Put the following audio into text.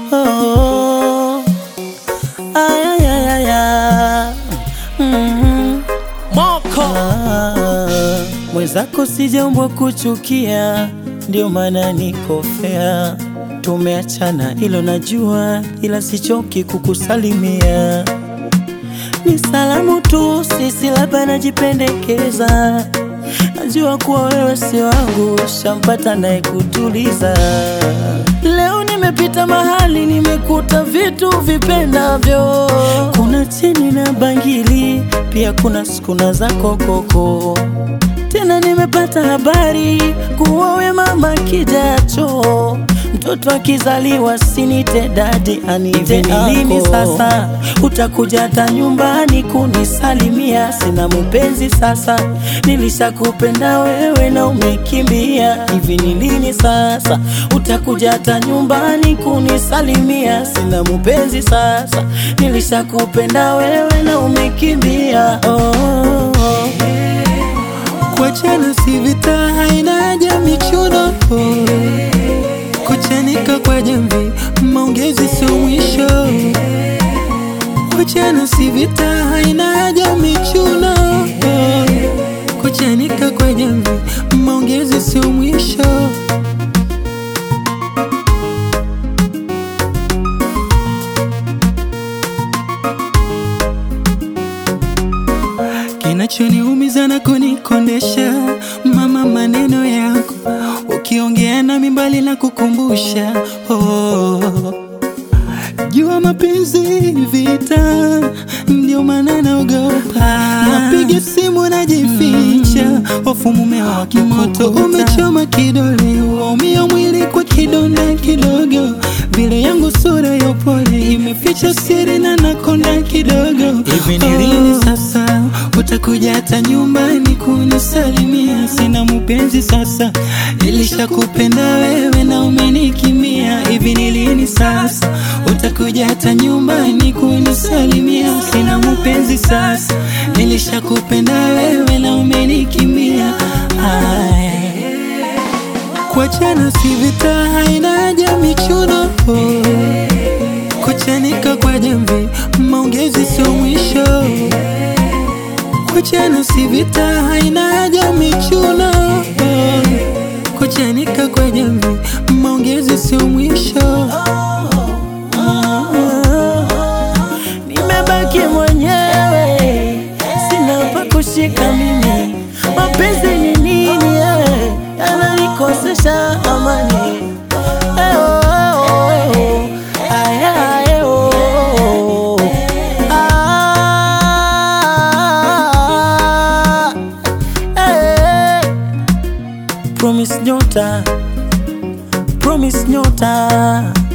oh. Ayayayaya. Mm. Moko Ah, mwenzako sijaumbwa kuchukia, ndio maana niko fea. Tumeachana ilo najua, ila sichoki kukusalimia. Ni salamu tu, sisi labda najipendekeza. Najua kuwa wewe si wangu, shampata naye kutuliza. Leo nimepita mahali, nimekuta vitu vipendavyo. Kuna cheni na bangili, pia kuna skuna za kokoko. Tena nimepata habari kuwa we mama kijacho, mtoto akizaliwa sinite dadi anite Hivi ni lini ako. sasa utakuja hata nyumbani kunisalimia? Sina mpenzi sasa, nilishakupenda wewe na umekimbia. Hivi ni lini sasa utakuja hata nyumbani kunisalimia? Sina mpenzi sasa, nilishakupenda wewe na umekimbia. Oh, oh, oh. Kuachana si vita, haina haja michuno. Kuchanika kwa jamvi, maongezi sio mwisho. Kuachana si vita, haina haja michuno. Kuchanika kwa jamvi, maongezi sio mwisho. Kinachoniumiza na kunikondesha mama, maneno yako ukiongea nami mbali na kukumbusha oh. Jua mapenzi vita, ndio maana naogopa. Napiga simu najificha, hofu mume wake moto umechoma kidole, waumia mwili kwa kidonda kidogo, vile yangu sura ya upole imeficha siri na nakonda kidogo. Hivi ni lini sasa utakuja hata nyumbani kunisalimia? Sina mpenzi sasa, nilishakupenda wewe na umenikimbia. Hivi ni lini sasa utakuja hata nyumbani kunisalimia? Sina mpenzi sasa, nilishakupenda wewe na umenikimbia. Ay. Kuachana si vita, haina haja michuno. Kuchanika kwa jamvi, maongezi sio mwisho. Kuachana si vita, haina haja michuno. Kuchanika kwa jamvi, maongezi sio mwisho. Nimebaki mwenyewe, sina pa kushika mimi. Mapenzi ni nini? eh? Yananikosesha amani. Eh, oh, oh, oh. Aya, eh, oh, oh, oh. Ah, eh. Promise nyota, promise nyota